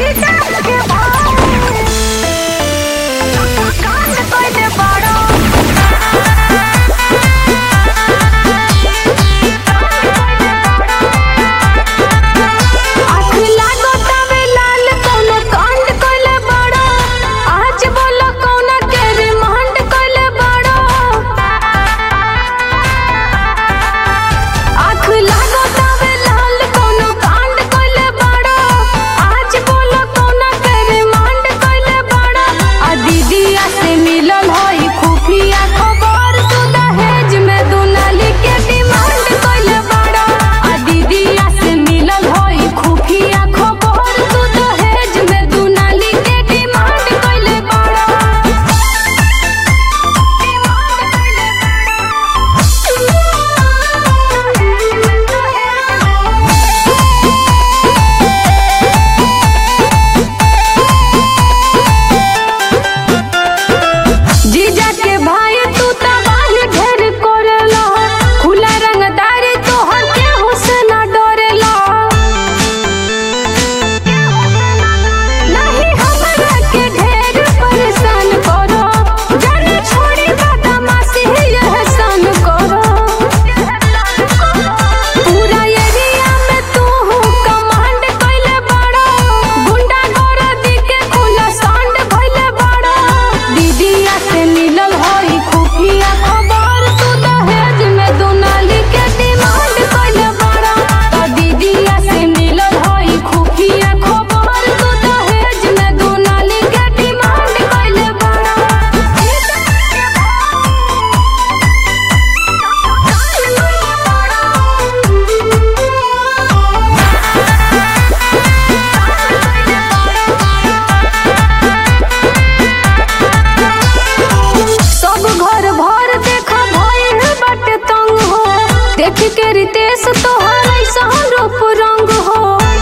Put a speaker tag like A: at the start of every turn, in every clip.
A: रितेश तोहर ऐसा रूप रंग हो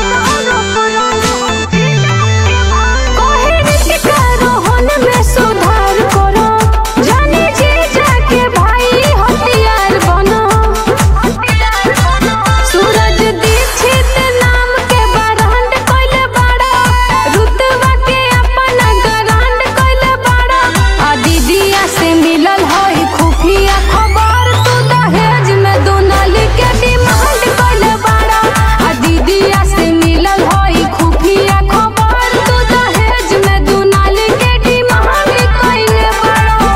A: कहे ऋतिका रोहन में सुधार करो जाने जे जाके भाई हथियार बनो सूरज दीक्षित नाम के बरांड कइले बाड़ा रुतबा के अपना गरांड कइले बाड़ा आ दीदिया से मिलल हई खुफिया खबर तू दहेज में दोनाली के डिमांड कइले बाड़ा आ दीदिया से मिलल हई खुफिया खबर तू दहेज में दोनाली के डिमांड कइले बाड़ा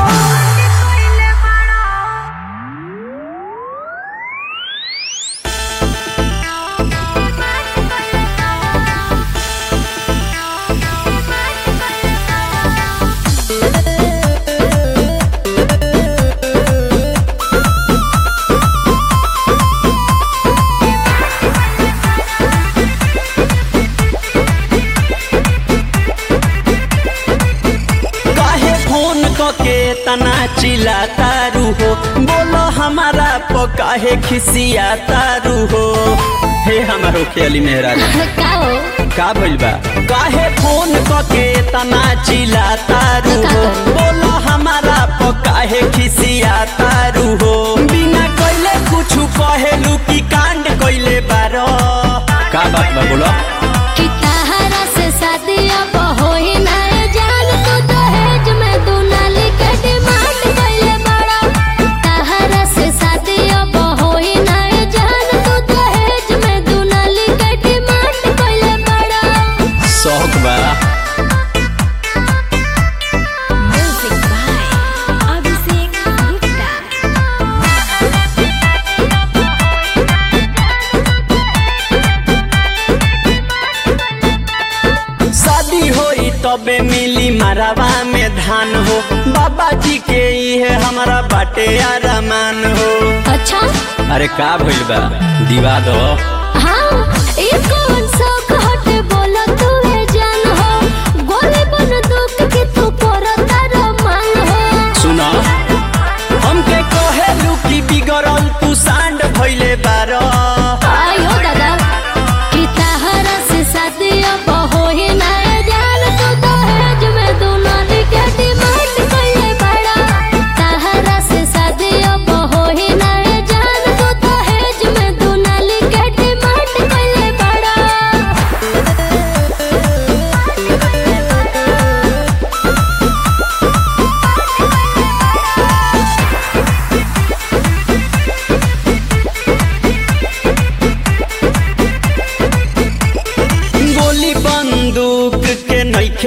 B: काहे फोन के तना चिल्ला तारू हो बोलो हमारा प काहे खिसिया तारू हो हे हमारो खेली मेहरा
A: का हो
B: का भइल बा काहे फोन के तना चिल्ला तारू हो बोलो हमारा प काहे खिसिया तारू हो बिना कइले कुछु कहेलू की कांड कइले बारो का बात बा बोलो
A: कि तहरा से शादी अब होई ना ए जान तू दहेज में दुनाली के डिमांड कइले बड़ा तहरा से शादी अब होई ना ए जान तू दहेज में दुनाली के डिमांड कइले बड़ा
B: शौक बा
A: म्यूजिक बाय अभिषेक गुप्ता
B: शादी होई तबे मिली मरवा में धान हो बाबा जी के इहे हमारा बाटे आरामान हो
A: अच्छा
B: अरे का भइल बा दिवा दो
A: हाँ ये कौन शौक हटे बोला तू है जान हो गोली बन दुख के तू परता रमान हो
B: सुना हमके कहेलू की बिगड़ल तू सांड भइले बारो
A: आयो दादा कि तहरा से शादी अब होई ना ए जान तू दहेज में दुनाली के डिमांड कइले बड़ा तहरा से शादी अब होई ना ए जान तू दहेज में दुनाली के डिमांड कइले बड़ा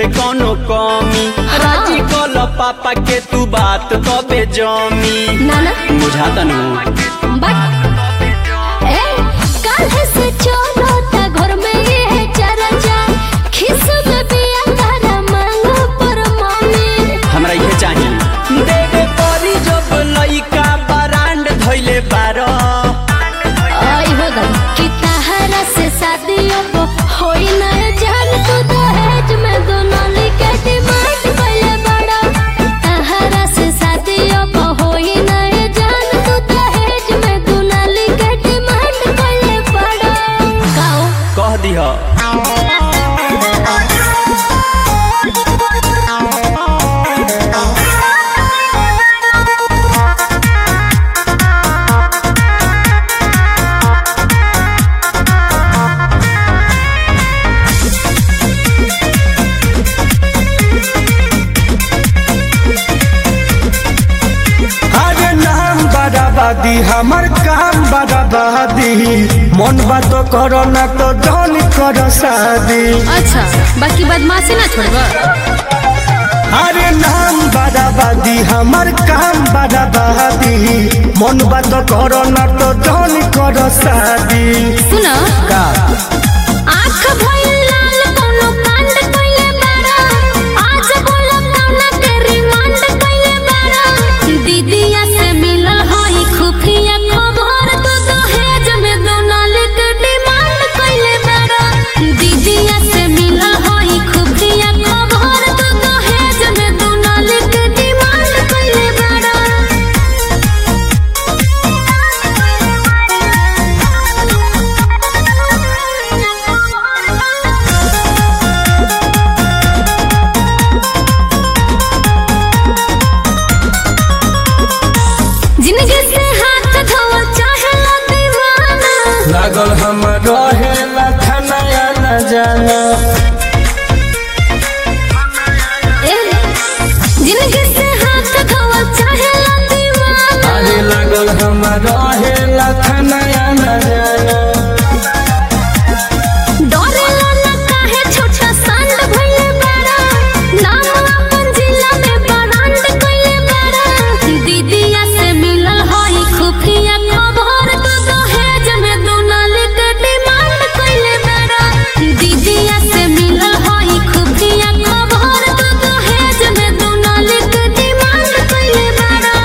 B: नइखे कोनो कमी राजी कल पापा के तू बात तबे जमी
A: ना ना
B: बुझाता नु
A: बट ए काल्ह से चलो ता घर में ये है चर्चा खिस में बिया तारा मांगो पर मम्मी
B: हमरा इहे चाहिए देवे परी जब लइका बरांड धइले बारो
A: आई हो गई कि तहरा से शादियों को होई ना जान तू दहेज में दोनों लिखे डिमांड पहले बड़ा तहरा से शादियों को होई ना जान तू दहेज में दोनों लिखे डिमांड पहले बड़ा गाओ
B: कह दिह
C: अरे नाम बराबादी हमर काम बराबादी मन बात करो ना तो जौन करो शादी
A: अच्छा बाकी बदमाशी ना छोड़बा
C: अरे नाम बराबादी हमर काम बराबादी मन बात करो ना तो जौन करो शादी
A: सुना
C: का
A: आँख भइल लाल कोनो कांड कइले बारा आज बोला कौना के रिमांड कइले बारा दीदिया से मिलल हई खुफिया खबर तो दहेज में दोनाल के डिमांड कइले बारा दीदिया से मिलल हई खुफिया खबर तो दहेज में दोनाल के डिमांड कइले बारा जिंदगी से हाथ धोवा चाहे ला दीवाना
C: लागल हम रहे लखनया न जाना
A: ए, जिंदगी से हाथ धोवा चाहे ला दीवाना
C: अरे लागल हम रहे लखनया न जाना
A: डरेला ना काहे छोटा सांड भइले बारा नाम अपन जिला में बरांड कइले बारा दीदिया से मिलल हई खुफिया खबर तो दहेज में दोनाल के डिमांड कइले बारा दीदिया से मिलल हई खुफिया खबर तो दहेज में दोनाल के डिमांड कइले बारा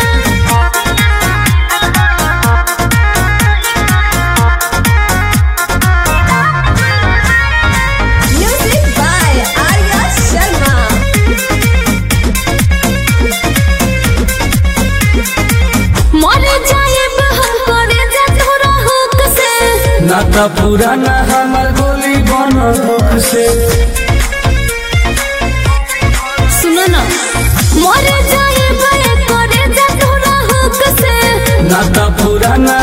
D: Music by Arya Sharma.
A: मर जाएब हम करे जा तोरा हुक से
C: ना तो पुराना हमर गोली बनो दुख से
A: सुनो ना मर जाएब ये करे जा तोरा हुक से
C: ना तो पुराना